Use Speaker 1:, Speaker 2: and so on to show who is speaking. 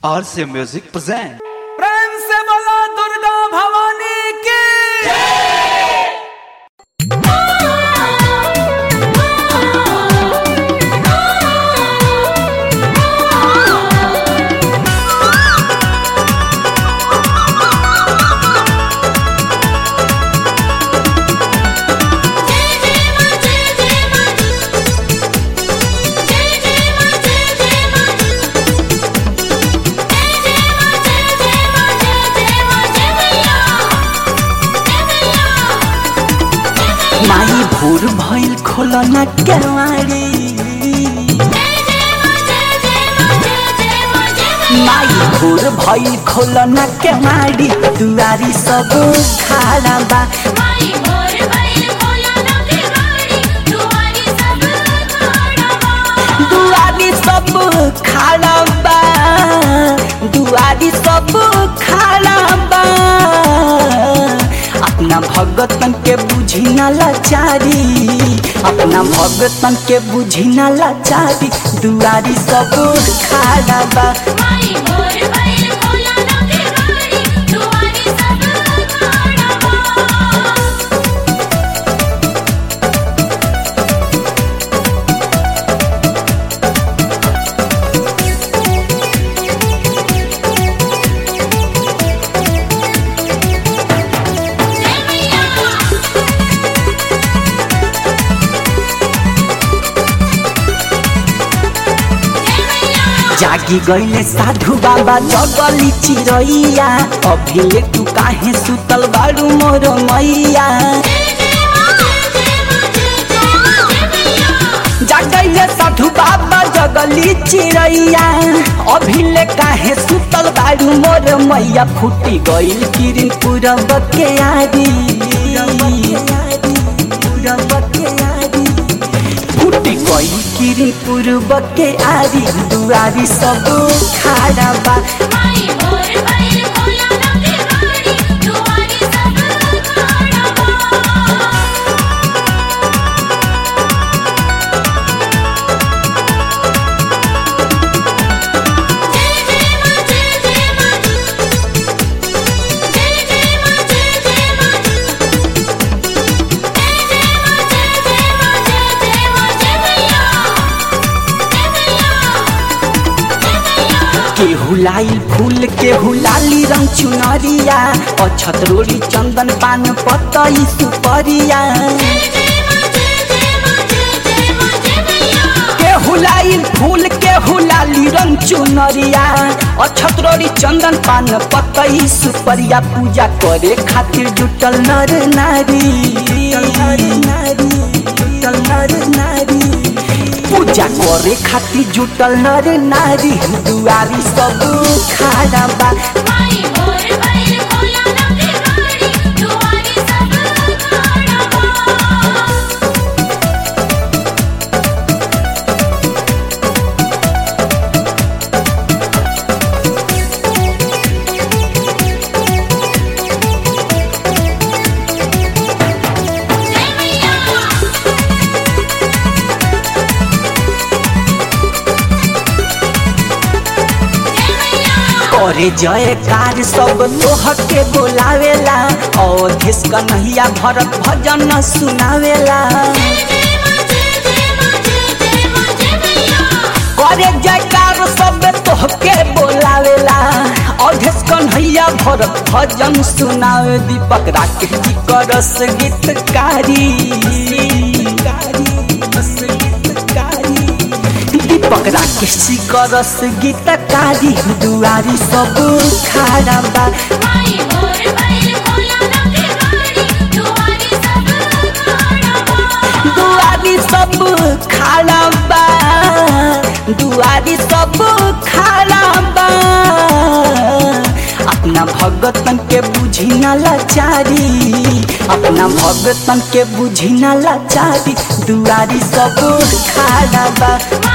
Speaker 1: RC Music present.
Speaker 2: प्रेम से बोला दुर्गा भवानी की
Speaker 3: माई भोर भइल खोलना केवाड़ी माई भोर भइल खोलना केवाड़ी दुआरी सब खाड़ा बा दुआरी सब खाड़ा बा दुआरी सब खाड़ा बा अपना भगतन के बुझी ना लाचारी अपना भगतन के बुझी ना लाचारी दुआरी सब खाड़ा बा जागी गईले साधु बाबा जगली चिरैया अभिले तू काहे सुतल बारू मोर मैया जागैले साधु बाबा जगली चिरैया अभिले काहे सुतल बारू मोर मैया फूटी गईल किरिन पूरब के आरी पूरब के आरी फूटी गई किरी पूर्व के आरी दुआरी सब खाड़ा बा केहू लाइल फूल केहू लाली रंग चुनरिया अछत रोड़ी चंदन पान पतई सुपरिया केहू लाइल फूल केहू लाली रंग चुनरिया अछत रोड़ी चंदन पान पतई सुपरिया पूजा करे खातिर जुटल नर नारी नर नारी जुटल नर नारी पूजा करे खातिर जुटल नर नारी दुआरी सब खाड़ा बा करे जयकार सब तोह के बोलावेला अवधेश कन्हैया भरत भजन सुनावेला करे जयकार सब तोह के बोलावेला अवधेश कन्हैया भरत भजन सुनावे दीपक राकेश जी करस गीतकारी दीपक राकेश जी करस गीतकारी दुआरी सब खाड़ा बा दुआरी सब खाड़ा बा दुआरी सब खाड़ा बा अपना भगतन के बुझी ना लाचारी अपना भगतन के बुझी ना लाचारी दुआरी सब खाड़ा बा